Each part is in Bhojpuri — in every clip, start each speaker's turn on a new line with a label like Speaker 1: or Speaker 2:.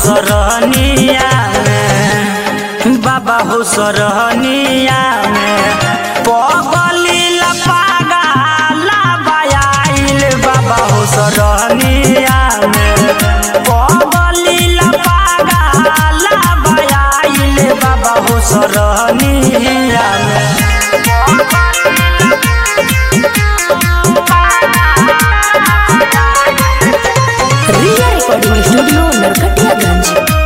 Speaker 1: सरहनिया में बाबा हो सरहनिया में पगली लपागा लाबायाइल बाबा हो सरहनिया में पगली लपागा लाबायाइल बाबा हो सरहनिया में
Speaker 2: रिया रिकॉर्डिंग स्टूडियो नरकटियागंज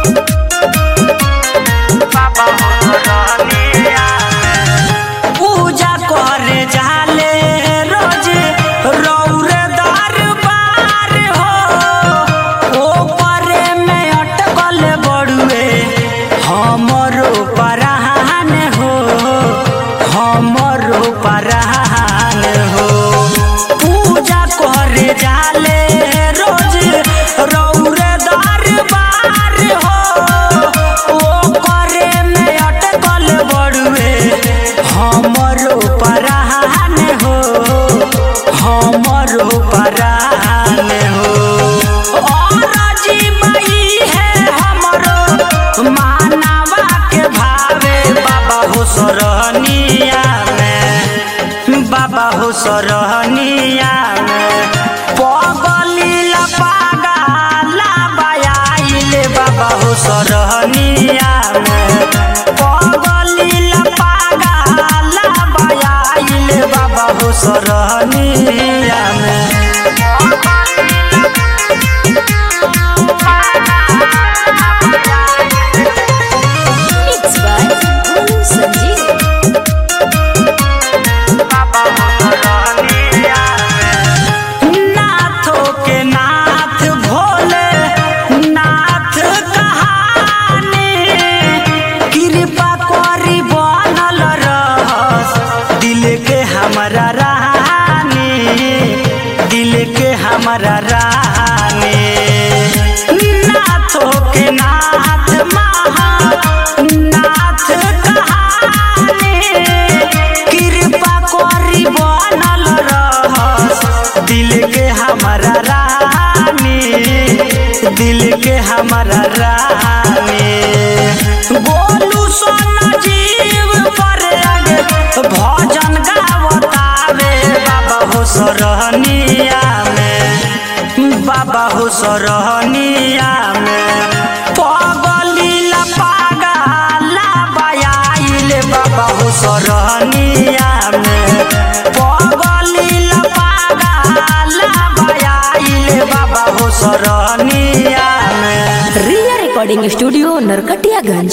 Speaker 1: पूजा करे जाले रोज रौरे दरबार हो ओपरे में अटकल बड़ुए हमरो परान हो हमरो परान हो पूजा करे जाले रोज रौरे दरबार हो ओपरे में अटकल बड़ुए हमरो परान हो हमरो परान हो और जीवई है हमरो मानवा के भावे बाबा हो सरहनिया में बाबा हो सरहनिया में पगली लपागा लाबायाइल बाबा हो सरहनिया में पगली लपागा लाबायाइल बाबा हो सरहनिया में
Speaker 2: मिक्स बाय गोलू संजीव
Speaker 1: नाथों के नाथ भोले नाथ कहानी कृपा करी बनल रहस दिल के हमारा रानी दिल के हमारा रानी नाथों के नाथ महा नाथ कहानी कृपा करी बनल रहस दिल के हमारा रानी दिल के हमारा रानी गोलू सोना जीव पर आगे भजन गावतावे बाबा हो सरहनिया में बाबा हो सरहनिया में पगली लपागा लाबायाइल बाबा हो सरहनिया में पगली लपागा लाबायाइल बाबा हो सरहनिया में
Speaker 2: रिया रिकॉर्डिंग स्टूडियो नरकटियागंज